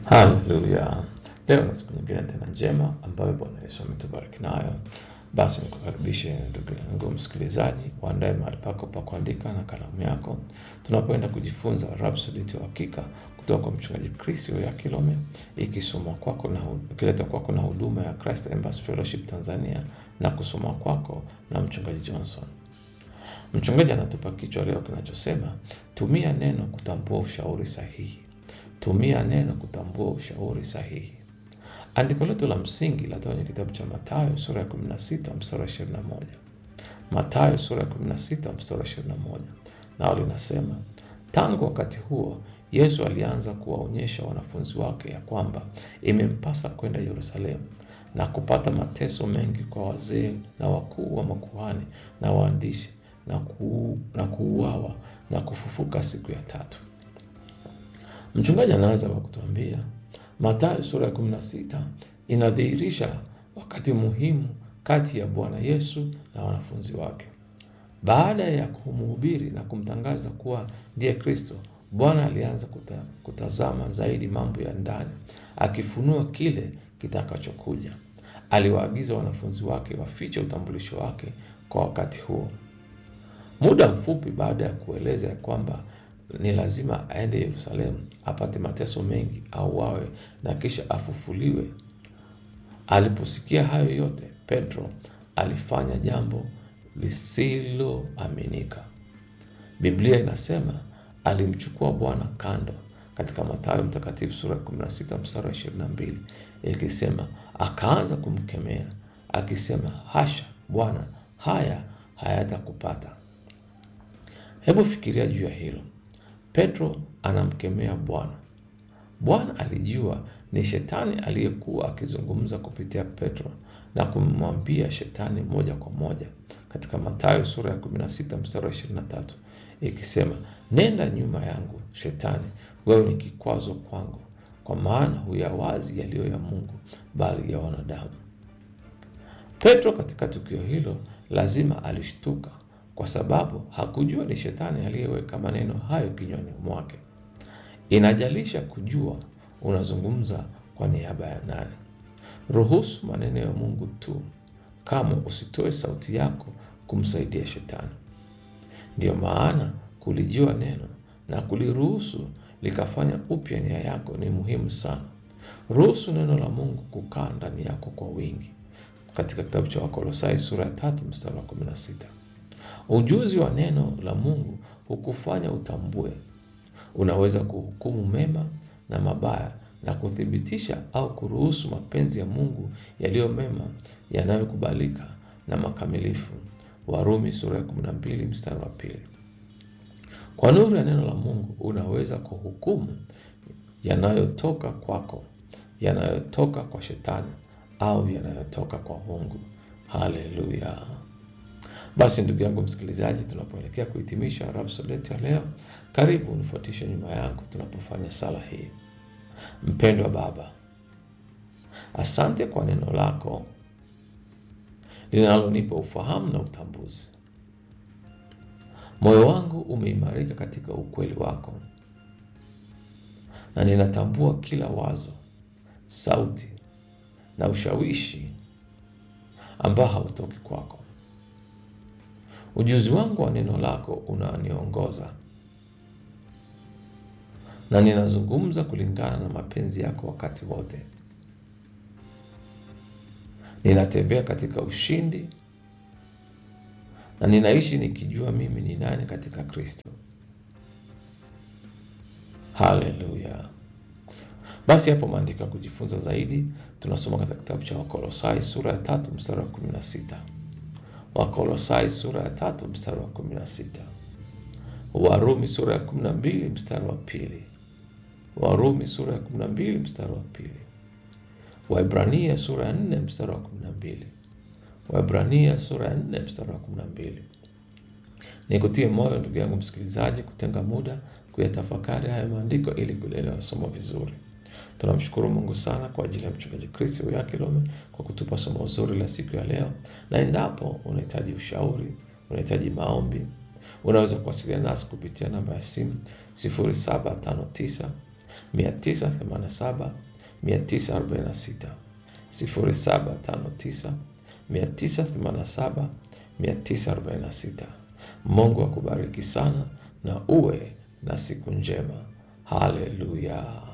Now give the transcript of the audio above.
Haleluya! Leo ni siku nyingine tena njema ambayo Bwana Yesu ametubariki nayo. Basi nikukaribishe ndugu yangu msikilizaji, uandae mahali pako pa kuandika na kalamu yako, tunapoenda kujifunza Rhapsody ya Uhakika kutoka kwa mchungaji Chris ya Kilome, ikisomwa kwako na ikiletwa kwako na huduma ya Christ Embassy Fellowship Tanzania na kusomwa kwako na mchungaji Johnson. Mchungaji anatupa kichwa leo kinachosema tumia neno kutambua ushauri sahihi. Tumia neno kutambua ushauri sahihi. Andiko letu la msingi latoka kwenye kitabu cha Mathayo sura ya 16 mstari wa 21. Mathayo sura ya 16 mstari wa 21, nao linasema tangu wakati huo Yesu alianza kuwaonyesha wanafunzi wake ya kwamba imempasa kwenda Yerusalemu na kupata mateso mengi kwa wazee na wakuu wa makuhani na waandishi na, ku, na kuuawa na kufufuka siku ya tatu. Mchungaji anaanza kwa kutuambia Mathayo sura ya 16 inadhihirisha wakati muhimu kati ya Bwana Yesu na wanafunzi wake. Baada ya kumhubiri na kumtangaza kuwa ndiye Kristo, Bwana alianza kuta, kutazama zaidi mambo ya ndani, akifunua kile kitakachokuja. Aliwaagiza wanafunzi wake wafiche utambulisho wake kwa wakati huo. Muda mfupi baada ya kueleza ya kwamba ni lazima aende Yerusalemu apate mateso mengi, auawe na kisha afufuliwe. Aliposikia hayo yote, Petro alifanya jambo lisiloaminika. Biblia inasema alimchukua Bwana kando katika Mathayo Mtakatifu sura ya 16 mstari wa 22, ikisema akaanza kumkemea akisema, hasha Bwana, haya hayatakupata. Hebu fikiria juu ya hilo. Petro anamkemea Bwana. Bwana alijua ni shetani aliyekuwa akizungumza kupitia Petro na kumwambia shetani moja kwa moja katika Mathayo sura ya 16 mstari wa 23 ikisema, nenda nyuma yangu Shetani, wewe ni kikwazo kwangu, kwa maana huyawazi yaliyo ya Mungu, bali ya wanadamu. Petro katika tukio hilo lazima alishtuka kwa sababu hakujua ni shetani aliyeweka maneno hayo kinywani mwake. Inajalisha kujua unazungumza kwa niaba ya nani. Ruhusu maneno ya Mungu tu, kama usitoe sauti yako kumsaidia shetani. Ndiyo maana kulijua neno na kuliruhusu likafanya upya nia yako ni muhimu sana. Ruhusu neno la Mungu kukaa ndani yako kwa wingi, katika kitabu cha Wakolosai sura ya tatu mstari wa 16. Ujuzi wa neno la Mungu hukufanya utambue. Unaweza kuhukumu mema na mabaya na kuthibitisha au kuruhusu mapenzi ya Mungu yaliyo mema, yanayokubalika na makamilifu. Warumi sura ya 12 mstari wa pili. Kwa nuru ya neno la Mungu unaweza kuhukumu yanayotoka kwako, yanayotoka kwa shetani au yanayotoka kwa Mungu. Haleluya! Basi ndugu yangu msikilizaji, tunapoelekea kuhitimisha Rhapsody yetu ya leo, karibu unifuatishe nyuma yangu tunapofanya sala hii. Mpendwa Baba, asante kwa neno lako linalonipa ufahamu na utambuzi. Moyo wangu umeimarika katika ukweli wako, na ninatambua kila wazo, sauti na ushawishi ambao hautoki kwako. Ujuzi wangu wa neno lako unaniongoza na ninazungumza kulingana na mapenzi yako wakati wote. Ninatembea katika ushindi na ninaishi nikijua mimi ni nani katika Kristo. Haleluya! Basi hapo maandiko ya kujifunza zaidi tunasoma katika kitabu cha Wakolosai sura ya tatu mstari wa 16. Wakolosai sura ya tatu mstari wa 16. Warumi sura ya 12 mstari wa pili. Warumi sura ya 12 mstari wa pili. Waibrania sura ya 4 mstari wa 12. Waibrania sura ya 4 mstari wa 12. Nikutie moyo ndugu yangu msikilizaji, kutenga muda kuyatafakari haya maandiko ili kulielewa somo vizuri. Tunamshukuru Mungu sana kwa ajili ya mchungaji Chris ya Kilome kwa kutupa somo zuri la siku ya leo, na endapo unahitaji ushauri, unahitaji maombi, unaweza kuwasiliana nasi kupitia namba ya simu 0759 987 946 0759 987 946. Mungu akubariki sana na uwe na siku njema. Haleluya.